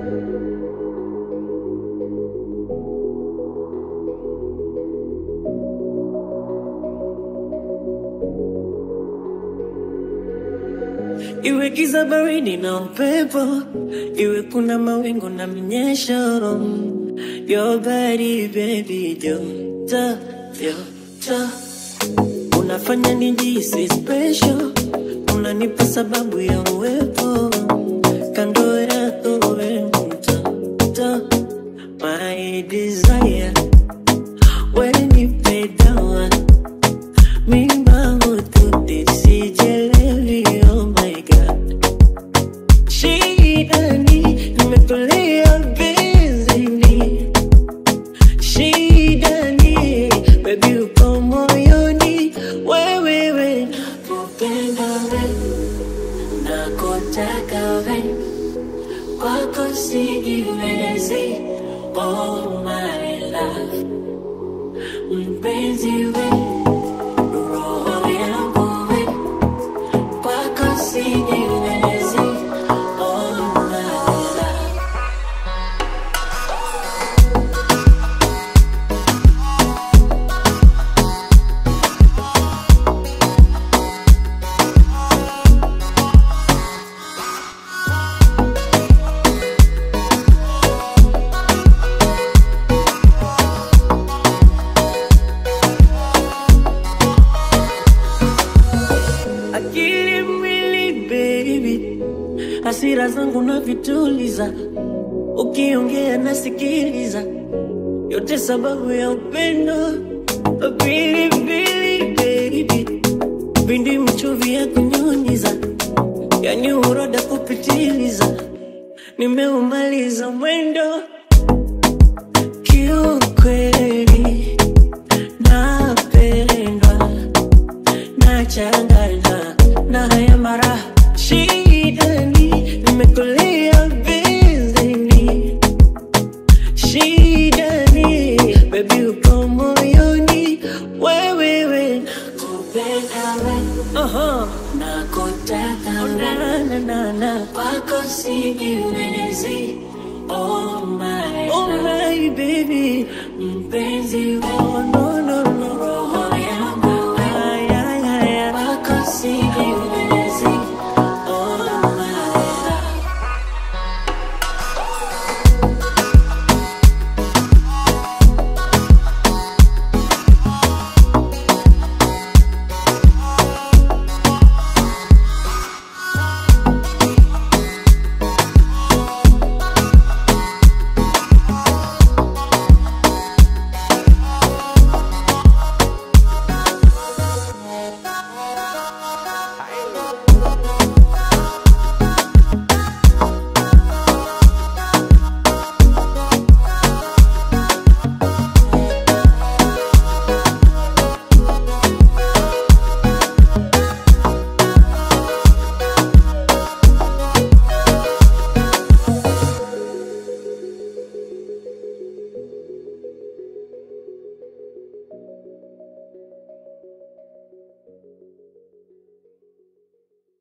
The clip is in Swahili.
Iwe giza baridi na upepo, iwe kuna mawingu na mnyesho. Your body baby, joto joto, unafanya nijihisi special, unanipa sababu ya uwepo kando yako, we mtoto, my desire, when nipe dawa mimba hututi sijelewi, oh my god Shida ni nimetulia bizini, shida ni baby uko moyoni, wewe we nakupenda we, nakutaka we, kwako sijiwezi, oh my love, mpenzi we, roho yangu we, kwako sijiwezi, oh my love. akili mwili baby, hasira zangu na vituliza, ukiongea nasikiliza, yote sababu ya upendo. Pilipili baby, pindi mchuvi ya kunyunyiza, yani uroda kupitiliza, nimeumaliza mwendo kiukweli, napendwa nachangana na haya mara shidani nimekulia bizini shidani bebi uko moyoni wewewe nakupenda we uh-huh. nakutaka na, na, na, na. kwako sijiwezi oh my, oh my baby mpenzi we oh, no, no, no. roho